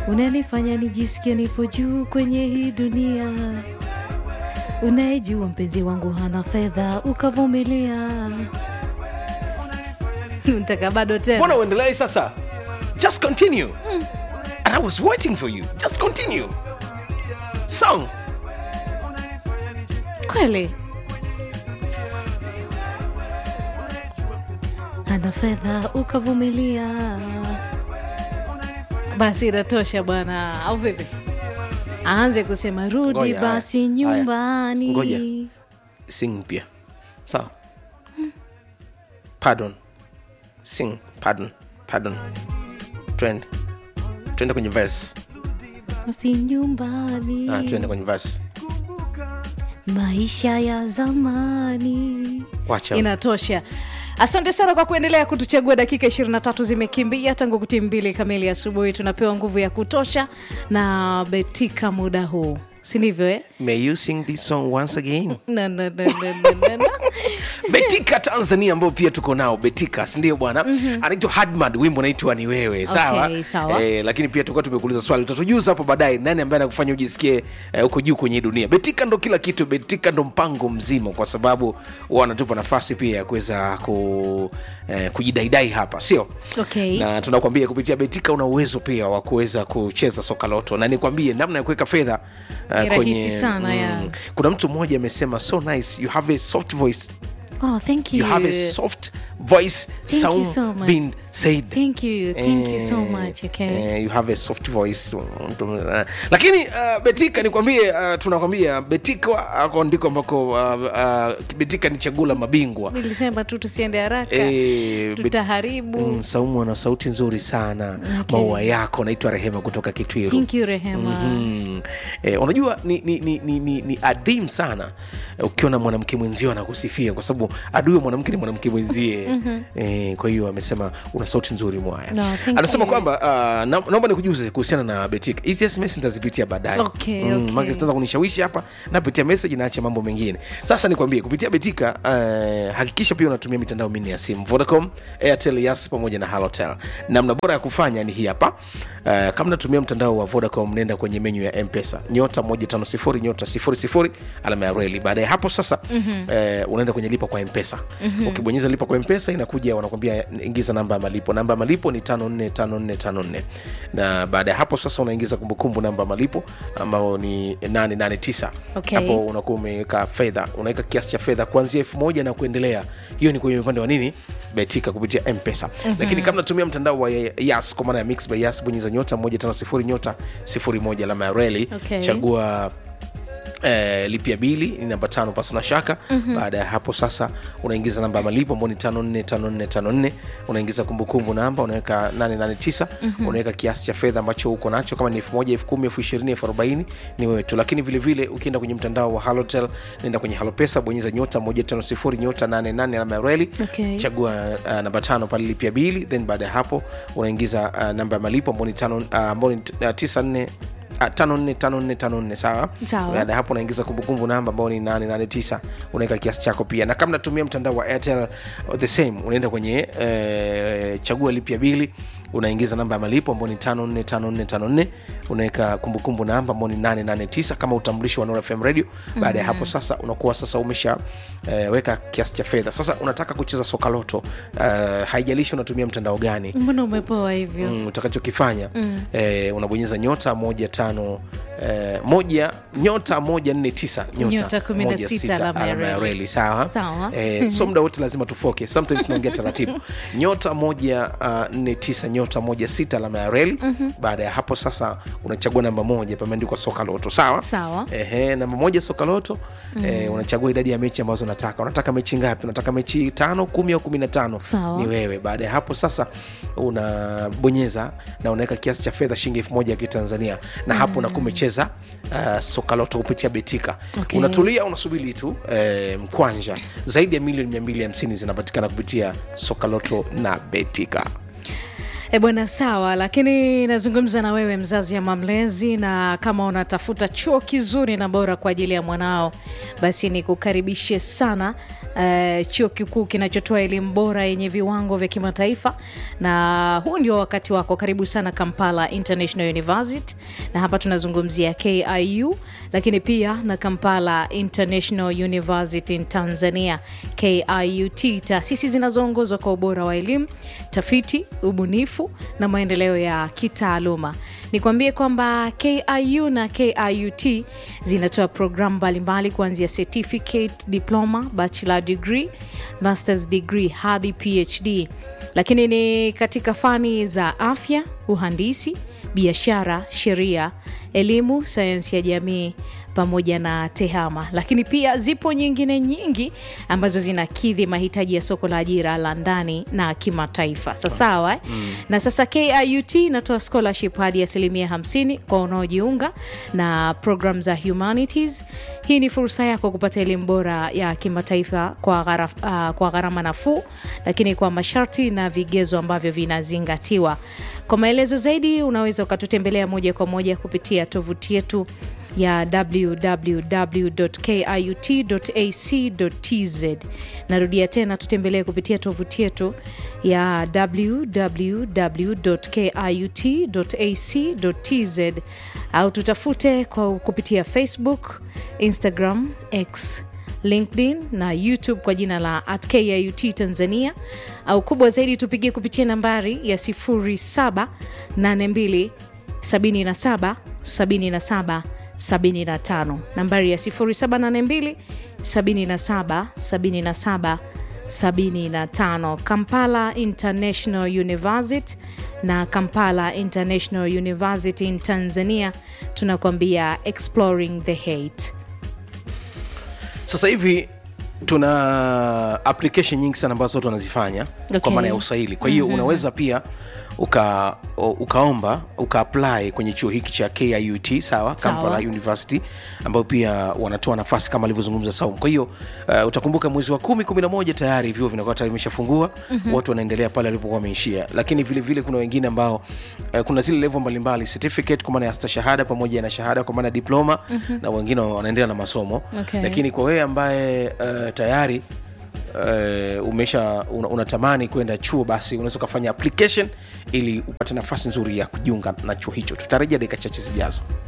unanifanya nijisikie nipo juu kwenye hii dunia unayejua mpenzi wangu hana fedha ukavumilia mtaka bado tena mbona uendelei sasa just continue and i was waiting for you just continue song kweli ana fedha ukavumilia basi inatosha bwana au vipi aanze kusema rudi Ngoja, haya, basi haya. nyumbani Ngoja. sing pia sawa pardon sing pardon pardon twende twende kwenye verse basi nyumbani ah, twende kwenye verse maisha ya zamani wacha inatosha asante sana kwa kuendelea kutuchagua dakika 23 zimekimbia tangu kuti mbili kamili asubuhi tunapewa nguvu ya kutosha na betika muda huu si ndivyo eh? may you sing this song once again no, no, no, no, no, no, no. betika tanzania ambao pia tuko nao betika sindio bwana mm-hmm. anaitwa hadmad wimbo naitwa ni wewe sawa, Okay, sawa. Eh, lakini pia tulikuwa tumekuuliza swali utatujuza hapo baadaye nani ambaye anakufanya ujisikie eh, huko juu kwenye hii dunia betika ndo kila kitu betika ndo mpango mzima kwa sababu wanatupa nafasi pia ya kuweza ku, eh, kujidaidai hapa sio Okay. na tunakwambia kupitia betika una uwezo pia wa kuweza kucheza soka loto na nikwambie namna ya kuweka fedha uh, Ni rahisi sana, ya. kuna mtu mmoja amesema so nice you have a soft voice Oh, thank you. you have a soft voice Thank sound you so much. being said Thank you. Thank you so Eh, much. Okay. eh, you have a soft voice uh, lakini uh, betika nikwambie uh, tunakwambia betika ako ndiko ambako uh, uh, betika ni chaguo la mabingwa nilisema tu tusiende haraka Eh, bet- tutaharibu Mm, saumu ana sauti nzuri sana Okay. maua yako naitwa rehema kutoka kitwiru thank you rehema Mm. Eh, unajua ni, ni, ni, ni, ni, ni adhim sana eh, ukiona mwanamke mwenzio anakusifia kwa sababu adui wa mwanamke ni mwanamke mwenzie eh, kwa hiyo amesema una sauti nzuri mwaya No, thank anasema you. kwamba uh, na, naomba nikujuze kuhusiana na betika hizi sms nitazipitia baadaye Okay, okay. maana zitaanza kunishawishi hapa napitia message naacha mambo mengine sasa nikwambie kupitia betika uh, hakikisha pia unatumia mitandao minne ya simu vodacom airtel yas pamoja na halotel namna bora ya kufanya ni hii hapa uh, kama natumia mtandao wa vodacom nenda kwenye menyu ya mpesa nyota 150 nyota 00 alama ya reli baada ya hapo sasa mm-hmm. uh, unaenda kwenye lipa kwa mpesa mm-hmm. ukibonyeza lipa kwa mpesa inakuja wanakwambia ingiza namba ya malipo namba ya malipo ni 545454 na baada ya hapo sasa unaingiza kumbukumbu namba ya malipo ambao ni 889 Okay. hapo unakuwa umeweka fedha unaweka kiasi cha fedha kuanzia elfu moja na kuendelea hiyo ni kwenye upande wa nini betika kupitia mpesa mm-hmm. lakini kama natumia mtandao wa yas kwa maana ya mix by yas bonyeza nyota 150 nyota 01 alama ya reli Okay. chagua Eh, lipia bili ni namba tano pasi na shaka mm-hmm. baada ya hapo sasa unaingiza namba ya malipo ambao ni tano nne tano nne tano nne unaingiza kumbukumbu namba unaweka 889 mm-hmm. unaweka kiasi cha fedha ambacho uko nacho kama ni elfu moja elfu kumi elfu ishirini elfu arobaini ni wewe tu lakini vile vile ukienda kwenye mtandao wa halotel nenda kwenye halopesa bonyeza nyota 150 nyota 88 alama ya reli Okay. chagua uh, namba tano pale lipia bili then baada ya hapo unaingiza uh, namba ya malipo ambao ni tano uh, ambao ni uh, tisa nne Ah, tano nne tano nne tano nne sawa Sawa. baada ya hapo unaingiza kumbukumbu namba ambao ni 889 unaweka kiasi chako pia na kama natumia mtandao wa airtel uh, the same unaenda kwenye eh, chagua lipia bili unaingiza namba ya malipo ambao ni 545454 unaweka kumbukumbu namba ambao ni 889 kama utambulisho wa Nora FM radio baada ya hapo sasa unakuwa sasa umesha eh, weka kiasi cha fedha sasa unataka kucheza soka loto eh, haijalishi unatumia mtandao gani mbona umepoa hivyo mm, utakachokifanya mm. eh, unabonyeza nyota moja tano eh, moja nyota moja nne tisa Nyota kumi na moja sita sita, alama ya alama ya reli. reli sawa Sawa. eh, so muda wote lazima tufoke sometimes tunaongea taratibu nyota moja uh, nne tisa nyota moja sita alama ya reli mm-hmm. baada ya hapo sasa unachagua namba moja pameandikwa soka loto sawa Sawa. Ehe, namba moja soka loto mm. eh, unachagua idadi ya mechi ambazo unataka unataka mechi ngapi unataka mechi tano kumi au kumi na tano Sawa. ni wewe baada ya hapo sasa unabonyeza na unaweka kiasi cha fedha shilingi elfu moja ya kitanzania na hapo unakuwa umecheza uh, soka loto kupitia betika Okay. unatulia unasubiri tu eh, mkwanja zaidi ya milioni 250 zinapatikana kupitia soka loto na betika E bwana, sawa, lakini nazungumza na wewe mzazi ama mlezi, na kama unatafuta chuo kizuri na bora kwa ajili ya mwanao, basi nikukaribishe sana Uh, chuo kikuu kinachotoa elimu bora yenye viwango vya kimataifa, na huu ndio wakati wako. Karibu sana Kampala International University, na hapa tunazungumzia KIU, lakini pia na Kampala International University in Tanzania KIUT, taasisi zinazoongozwa kwa ubora wa elimu, tafiti, ubunifu na maendeleo ya kitaaluma. Nikwambie kwamba KIU na KIUT zinatoa programu mbalimbali kuanzia certificate, diploma, bachelor degree, masters degree hadi PhD, lakini ni katika fani za afya, uhandisi, biashara, sheria, elimu, sayansi ya jamii pamoja na tehama, lakini pia zipo nyingine nyingi ambazo zinakidhi mahitaji ya soko la ajira la ndani na kimataifa. Sasawa eh? mm. Na sasa KIUT inatoa scholarship hadi asilimia 50 kwa wanaojiunga na program za humanities. Hii ni fursa yako kupata elimu bora ya kimataifa kwa ghara, uh, kwa gharama nafuu, lakini kwa masharti na vigezo ambavyo vinazingatiwa. Kwa maelezo zaidi, unaweza ukatutembelea moja kwa moja kupitia tovuti yetu ya www.kiut.ac.tz. Narudia tena, tutembelee kupitia tovuti yetu ya www.kiut.ac.tz au tutafute kwa kupitia Facebook, Instagram, X LinkedIn na YouTube kwa jina la at KIUT Tanzania, au kubwa zaidi tupigie kupitia nambari ya 0782 77 77 75 nambari ya 0782 77 77 75. Kampala International University na Kampala International University in Tanzania tunakuambia exploring the hate. sasa hivi tuna application nyingi sana ambazo watu wanazifanya Okay. kwa maana ya usaili kwa hiyo mm-hmm. unaweza pia uka, u- ukaomba uka apply kwenye chuo hiki cha kiut sawa kampala university ambayo pia wanatoa nafasi kama alivyozungumza saum kwa hiyo uh, utakumbuka mwezi wa kumi kumi na moja tayari vyuo vinakuwa tayari vimeshafungua mm-hmm. watu wanaendelea pale walipokuwa wameishia lakini vile vile kuna wengine ambao uh, kuna zile level mbalimbali certificate kwa maana ya stashahada pamoja na shahada kwa maana ya diploma mm-hmm. na wengine wanaendelea na masomo Okay. lakini kwa wewe ambaye uh, tayari uh, umesha una, unatamani kwenda chuo basi unaweza ukafanya application ili upate nafasi nzuri ya kujiunga na chuo hicho tutarejea dakika chache zijazo